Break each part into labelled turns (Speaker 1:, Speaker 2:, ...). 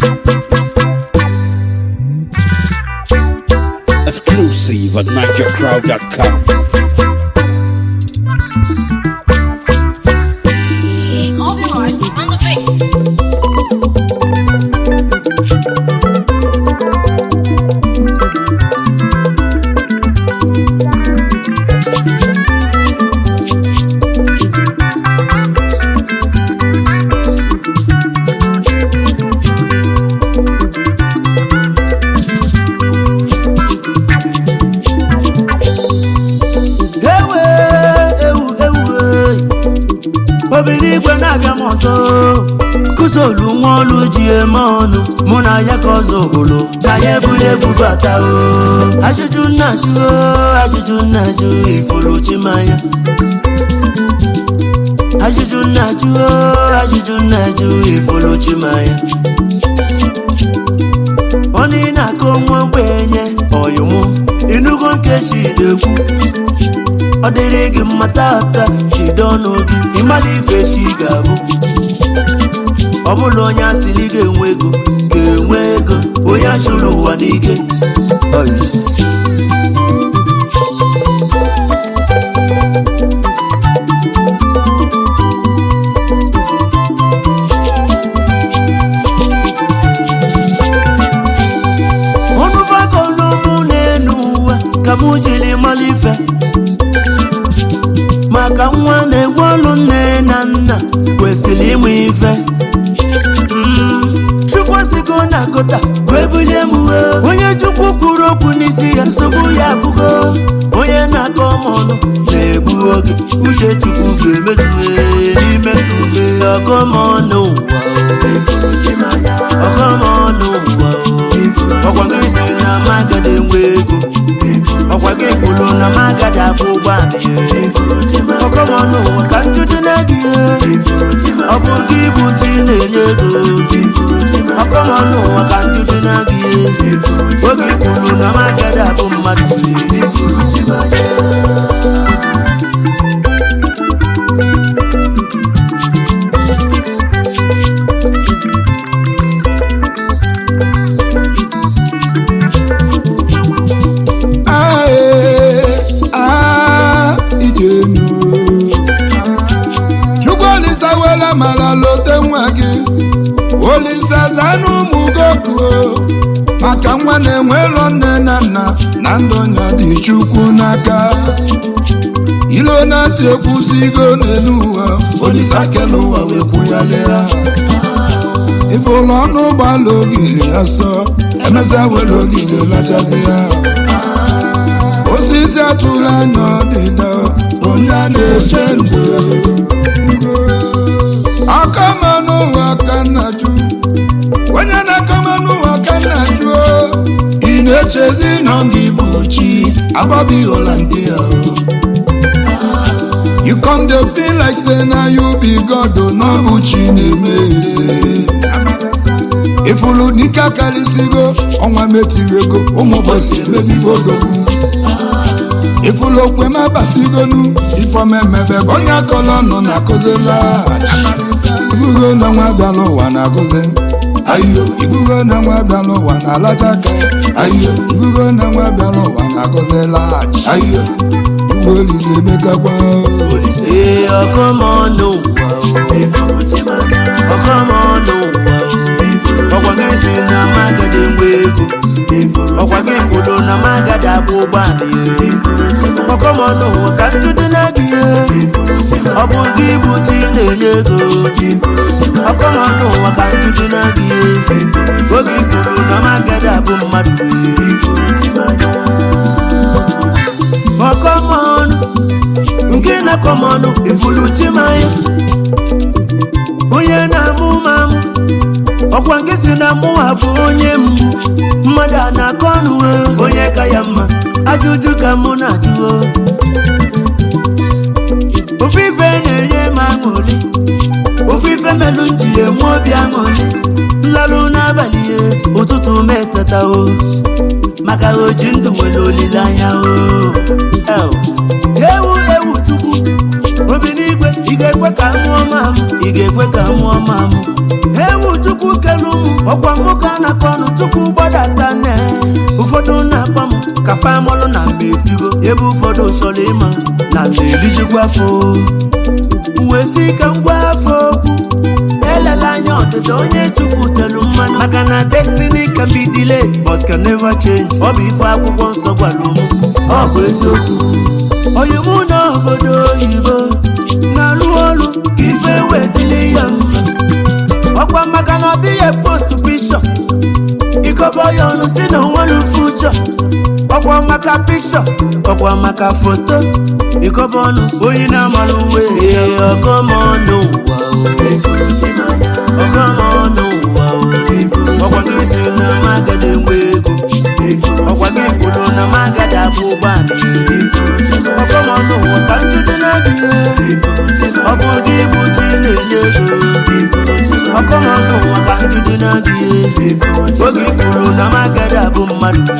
Speaker 1: Exclusive at NigerCrowd.com.
Speaker 2: Open hearts on the beat.
Speaker 3: ewe ewu ewu ee. obìnrin igwe na-abịa m ọzọ kụzolu nwa ọlụ ji eme ọnụ mụ na ya ka ọzọ obodo ka ya eburu ebu bata o ajụjụ nna jụ o ajụjụ nna jụ ifuru chimanya ajụjụ nna jụ o ajụjụ nna jụ ifuru chimanya onye ị na-akọ nwa ogbenye ọyụmụ inugo nkechi na-ekwu ọ dịrị gị mma tata jide ọnụ gị ịmala ife chi ga-abụ ọ bụla onye asịrị ga-enwe ego ga-enwe ego onye achụrụ ụwa n'ike Ois. ọnụ fakọlụmụ na-enu uwe ka mụ jiri mala ife maka nwa na-egwe ọlụ nne na nna kwesịrị ịmụ ife Mm, chukwu sigo na gota wee bulie m uwe onye chukwu kwuru okwu n'isi ya nsogbu ya abụgo onye na-akọ m ọnụ na-egbu oge uche chukwu ga-emezuwe n'ime ume ọgọmọnụ ụwa ọgọmọnụ ụwa ọkwa gị si na magada enwe ego ọkwa gị kwuru na magada akwụ ụgbọala ya ọgọmọnụ ụwa ka ntụtụ na-adị ọ bụ gị bụ chi na-enye ego ọgọmọnụ ụwa ka ntụtụ na-adị oge kwuru na magada abụ mmadụ
Speaker 4: Ae, ah, ijenu chukwu olisa wela mara lote nwa gị olisa zana ụmụ gokuo maka nwa na-enwero nne na nna na ndụ ya dị chukwu n'aka ilo na-asị ekwusigo n'elu ụwa olisa kele ụwa wee kwụghalịa ife ụlọ ọnụ ụgbọala ogili asọ emesịa were ogili lachazi ya osisi atụrụ anya ọdịda onye a na-eche ndụ akama n'ụwa ka nna jụ onye na-akama n'ụwa ka nna jụ ị na-echezi nọ gị bụ chi agbabi holandia you come dey feel like say na you be god o na ọ bụ chi na-eme eze ifulu n'ike akarịsịgo ọnwa metiri ego ụmụ ụbọchị emebigo odogwu ifulu okwe m abasigonu ifomemebe onye akọlọ nọ na akụzila ibugo na nwa bịala ụwa na akụzi ayo ibugo na nwa bịala ụwa na alaja aka ayo ibugo na nwa bịala ụwa na akụzila ayo igwe olize emekakwa
Speaker 3: ee ọgọmọnụ ụwa ọgọmọnụ ụwa ọkwa gị si na magada enwe ego ọkwa gị kwuru na magada abụ ụgbọala ya ọgọmọnụ ụwa ka ntụtụ na-adị ya ọ bụ gị bụ chi na-enye ego ọgọmọnụ ụwa ka ntụtụ na-adị ya oge ị kwuru na magada abụ mmadụ ọkọmọnụ nke na-akọmọnụ ifulu chimanya onye na-amụ m amụ ọkwa nke si na mụnwa bụ onye mgbu mmadụ a na-akọ ọnụ o, onye ka ya mma ajụjụ ka mụ na-ajụ o. ofe ife na-enye m aṅụrị ofe ife melụ m ji enwe obi aṅụrị nlalụ n'abalị ya ụtụtụ m eteta o maka o ji ndụ nwere olileanya o El. ewu ewu chukwu obi n'igwe ị ga-ekwe ka mụọ mamụ ị ga-ekwe ka mụọ mamụ ewu chukwu kelu m ọkwa nwoke a na-akọ ọnụ chukwu gbadata nne ụfọdụ na-akpọ m ka famọlụ na mmetigo ebe ụfọdụ chọrọ ịma na na-elijikwa afọ wee si ka ngwa afọ okwu elela anya ọdịda onye chukwu telu mmanụ maka na destiny can be delayed but can never change ọ bụ ife akwụkwọ nsọ gwara ụmụ ọ bụ eziokwu onye mụ na obodo oyibo na-alụ ọrụ ka ife wetili ya mma ọkwa maka na ọ dịghị post bishọp ikobo ya ọnụ si na onwere fuchọ ọkwa maka pikshọ ọkwa maka foto ikobo ọnụ onye na-amara uwe ọgọmọnụ ụwa ọgọmọnụ ụwa ọkwa gị si na magada enwe ego ọkwa gị kwuru na magada abụ ụgbọala ọgọmọnụ ụwa ka njide na-adị ọ bụ gị bụ chi na-enye ego ọgọmọnụ ụwa ka njide na-adị oge ị kwuru na magada abụ mmadụ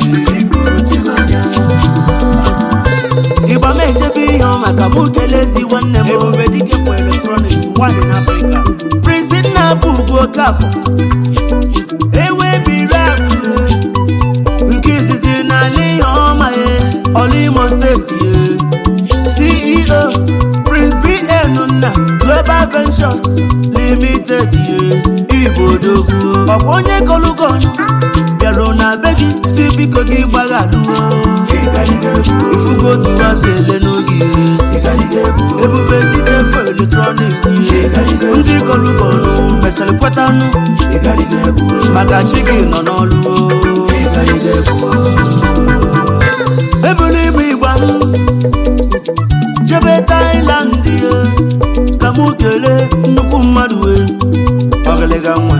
Speaker 3: ịgba m ejebe ihe ọ maka mụ kelezi nwanne m ebube dike for electronics one in africa prince nna bụ ugwu okafọ ewe biri akụ nke izizi n'ala ihe ọma ya ọla imo steeti ya ceo prince bn nna global ventures limited ya igbo odogwu ọkwa onye kọlụgọnụ bịarụ na be gị si biko gị gbaghalụo ifugo otu asị ele n'oge ebube dike fo eletrọniks ndị kọlụgọnụ mechara kwetanụ maka chi gị nọ n'ọlụ ebulu ibu igba m jebe tailand ya ka mụ kelee nnukwu mmadụ wee ọgịlịga nwa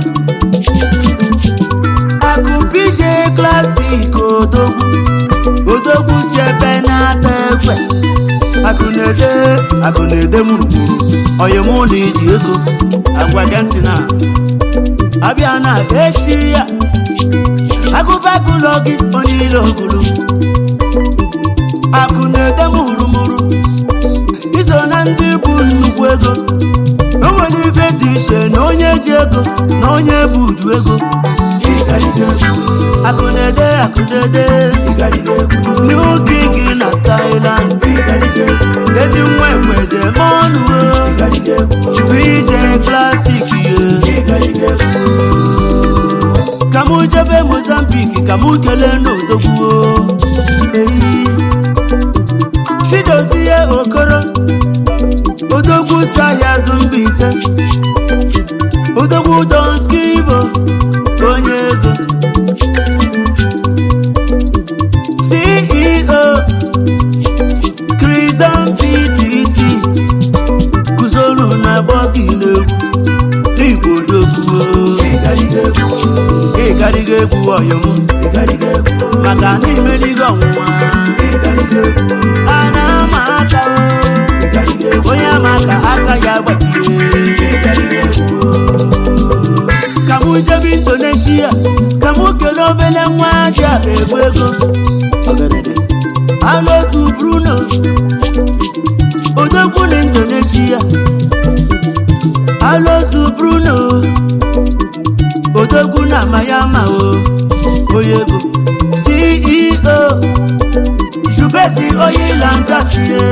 Speaker 3: akụpije klasik odogwu odogwu si ebe na-ata ekwe akụ na-ede akụ na-ede mụrụmụrụ onye mụ na iji ego agwa gị ntị na abịa na echi ya agụbagụlọ gị onye ile ogulu akụ na-ede mụrụmụrụ iso na ndị bụ nnukwu ego o nwere ife dị iche na onye ji ego na onye bụ udu ego akụ na-ede akụ na-ede new king na Thailand ezi nwa ekweje mọnụ VJ classic ye ka mụ jebe Mozambique ka mụ kelee n'odogwu eyi chidozie okoro odogwu si ahịa azụ mba ise odogwu donskivo onye ego ceo Christian ptc guzoro na bọgị n'egwu n'igbo odogwu ịgarịga egwu ọyọm maka na imeligo ọnwụnwa a na-ama aka o onye ama ka aka ya gbajie ka mụ jebe indonesia ka mụ kelee obele nwa ji akpa egwu ego alozu bruno odogwu na indonesia alozu bruno odogwu na mayama o onye ego ceo jubesi oyilangasie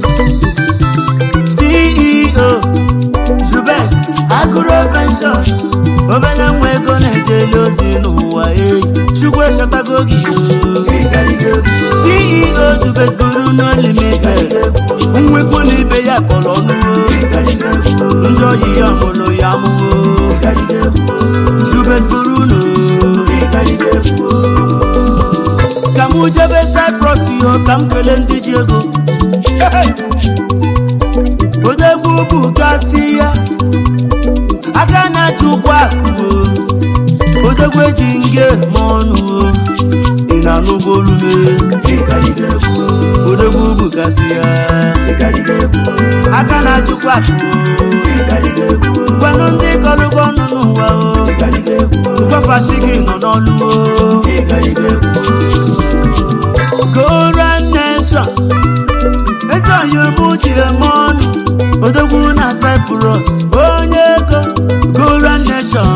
Speaker 3: ceo jubes agụro ventures obere nwa ego na-ejeli ozi n'ụwa eyi chukwu echọtago gị ceo jubes buru no limited nwekwu na ibe ya kpọrọ ọnụ ndị oyi ya mụrụ ya mụwo jubes buru no ka mụ jebe cyprus yo ka m kelee ndị ji ego odegwu bụ gasị ya aka na-achị ụkwụ akụ o odegwu eji nge ma ọnụ o ị na-anụgo olume odegwu bụ gasị ya aka na-achịkwa akụ o gwanụ ndị kọrụgo ọnụ n'ụwa o gwafashi gị nọ n'ọlụ o Goran Nation ezi ọhịa ji eme ọnụ odogwu na Cyprus onye ego Goran Nation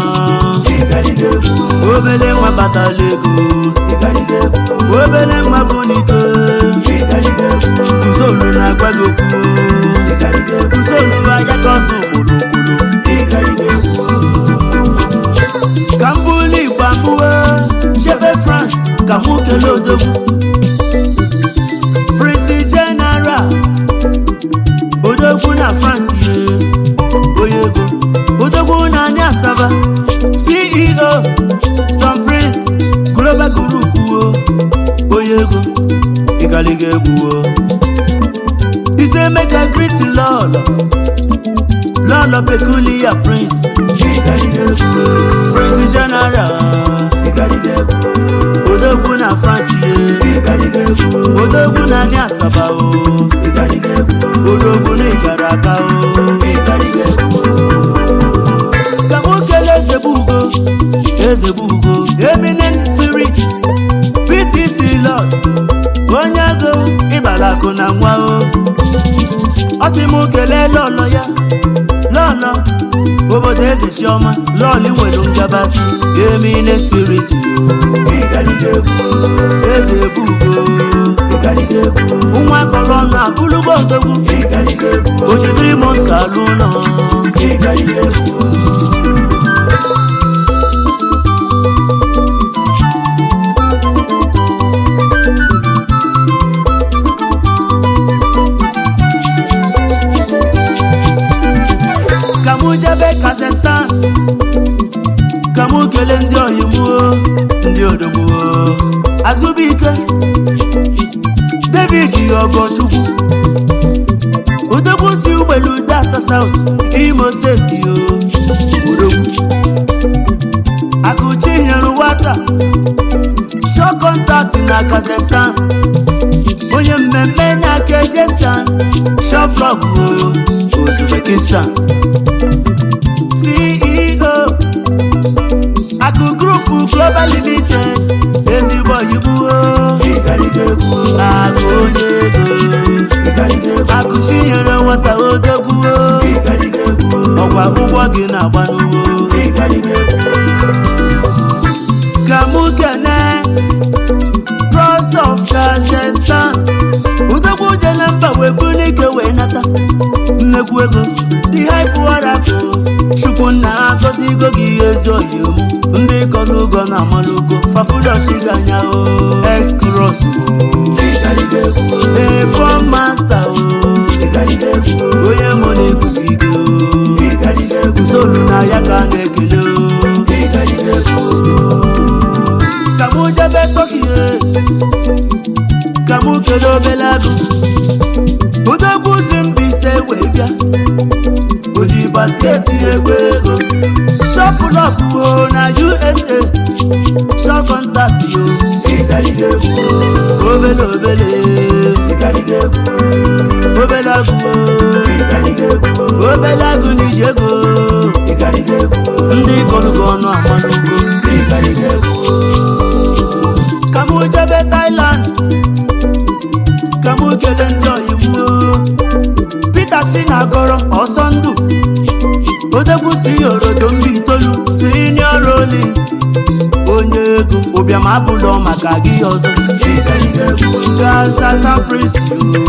Speaker 3: ceo tom prince global group o onye ego ịgaliga egwu o ise meja griti lọlọ lọlọ peculiar prince ịgaliga egwu o prince general ịgaliga egwu o odogwu na france ye ịgaliga egwu o odogwu na anyị asaba o ịgaliga egwu o odogwu na ịgara aka o ịgaliga egwu o ka m kele eze bụ ugo eze bụ ugo eminent spirit ptc lord onye ego ịbala akụ na nwa o ọ sị m kelee lọlọ ya lọlọ obodo eze chiọma lọlị nwere ngabasị eminent spirit o ịgaliga egwu o eze bụ ugo ịgaliga egwu o nwa kọrọ ọnụ abụlụgbo odogwu ịgaliga egwu o jidere m nsọ alụ ụlọ ịgaliga egwu o ka mụ jebe kazakhstan ka mụ kelee ndị oyimuo ndị odogbuo azụbụike david ogochukwu odogwu si ugbelu data saut imo steeti o odogwu akụchi nyere nwata shọ kọntaktị na kazakhstan onye mmemme na kejestan shoplog o uzbekistan ceo akụ grupu global limited ezigbo oyibo akụ onye ego akụ chinyere nwata odogwu ọkwa ụgbọ gị na-agba n'ugbo ka mụ kene cross of kazakhstan udogwu jele mba wee bu n'ike wee nata nnekwu ego dị haipụwarapụ chukwu nna agọzigo gị ezi oyim ndị kọrọ ugo na amalụgo fafudoshi anya o excros ebon masta o onye mụ na-ebubigo solu na ya ka a na-ekele o ka mụ jebe tọkihe ka mụ kelee obele agụ odogwu si mbise wee bịa o ji basketi egwu ego shọpụlọpụ na usa shọkọntatị o obele obele obele agụ o obele agụ na iji ego ndị gọlụgọ ọnụ amanugo ka mụ jebe thailand ka mụ kelee ndị oyimuo peter si na agọrọ ọsọ ndụ odegwu si orodo mba itoolu senior rollins onye ego ụbịam abụlọ maka gị ọzọ gasasa prince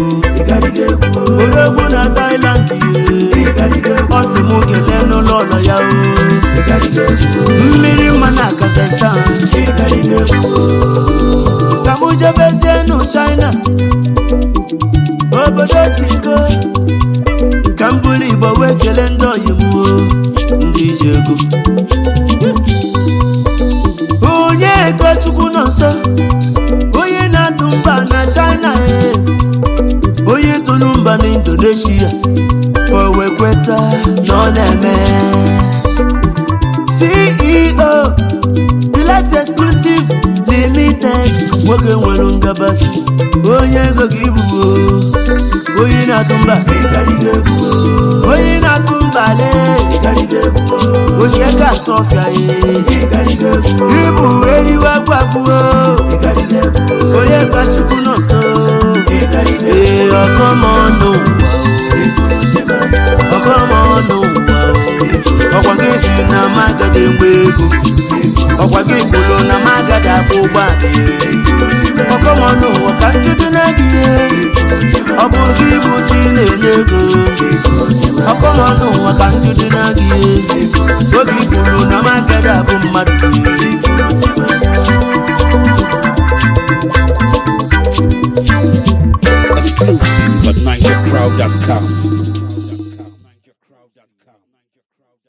Speaker 3: odegwu na thailand ye ọ sị mụ kelee n'ụlọ ụlọ ya o mmiri mma na kazakhstan ka mụ jebezie nụ china obodo chiko ka m bụrụ igbo wee kelee ndị oyimuo ndị ji ego onye ego chukwu nọ nso onye na-atụ mba na china e onye tụrụ mba na indonesia o wee kweta na ọ na-eme ceo delight exclusive limited nwoke nwere ngabasị onye ego gị ibubo onye na-atụ mba onye na-atụ mba le ochie ka asọfịa ye ibu eriwe gwagbuo onye ka chukwu nọ nso ee ọkọmọnụ ọkọmọnụ ọkwa gị si na magadi mgbe ego ọkwa gị kwuru na magadi akwụ ụgbọala ọkọmọnụ ụwa ka njudu na gị ọ bụ gị bụ chi na-enye ego ọkọmọnụ ụwa ka njudu na gị oge kwuru na magadi abụ mmadụ